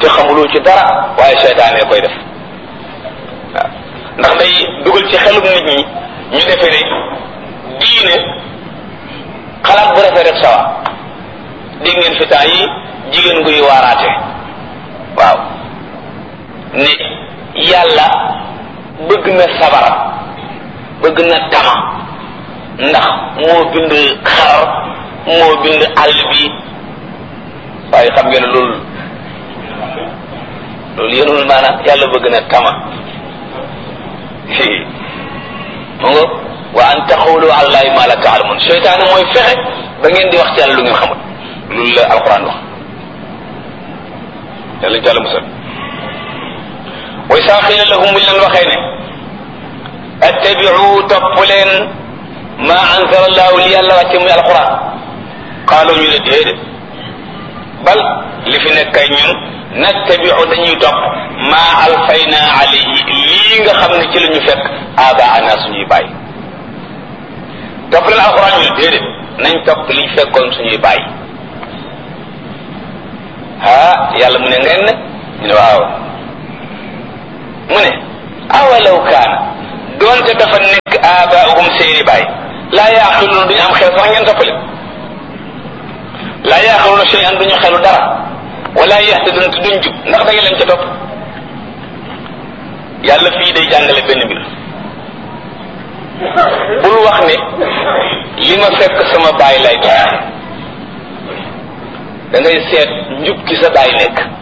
te xamuloo ci dara waaye seytaane koy def waaw ndax day dugal ci xelum nit ñi ñu defe ne diine xalaat bu rafet rek sawa dégg ngeen fi temps yi jigéen guy waaraate waaw ne yàlla bëgg na sabar bëgg na tama ndax moo bind xar moo bind àll bi waaye xam ngeen ne loolu loolu yéenul maanaam yàlla bëgg na tama mu nga wa an taxawlu àllahi ma la taalamun seytaane mooy fexe ba ngeen di wax ci yàlla lu ngeen xamul loolu la alquran wax yàlla ci yàlla musal wa isaa xiila lahum buñ leen waxee ne attabiu topp leen ma anzala allahu li yàlla wàcce muy alquran qaalu ñu ne déedéet bal li fi nekk kay ñun nattabiu dañuy topp ma alfayna alayhi lii nga xam ne ci la ñu fekk abaana suñuy bàyyi topp leen alquran ñu ne déedéet nañ topp liñ fekkoon suñuy bàyyi ah yàlla mu ne ngeen ne ñu ne waaw mu ne awalaw kaana doonte dafa nekk abaahum seeni baay laa yaaqiluuna duñu am xel sax ngeen toppale laa yaaqiluuna shay'an duñu xelu dara wala yahtaduuna te duñ jub ndax da ngeen leen ca topp yàlla fii day jàngale benn mbir bul wax ne li ma fekk sama baay lay topp da ngay seet njub ki sa baay nekk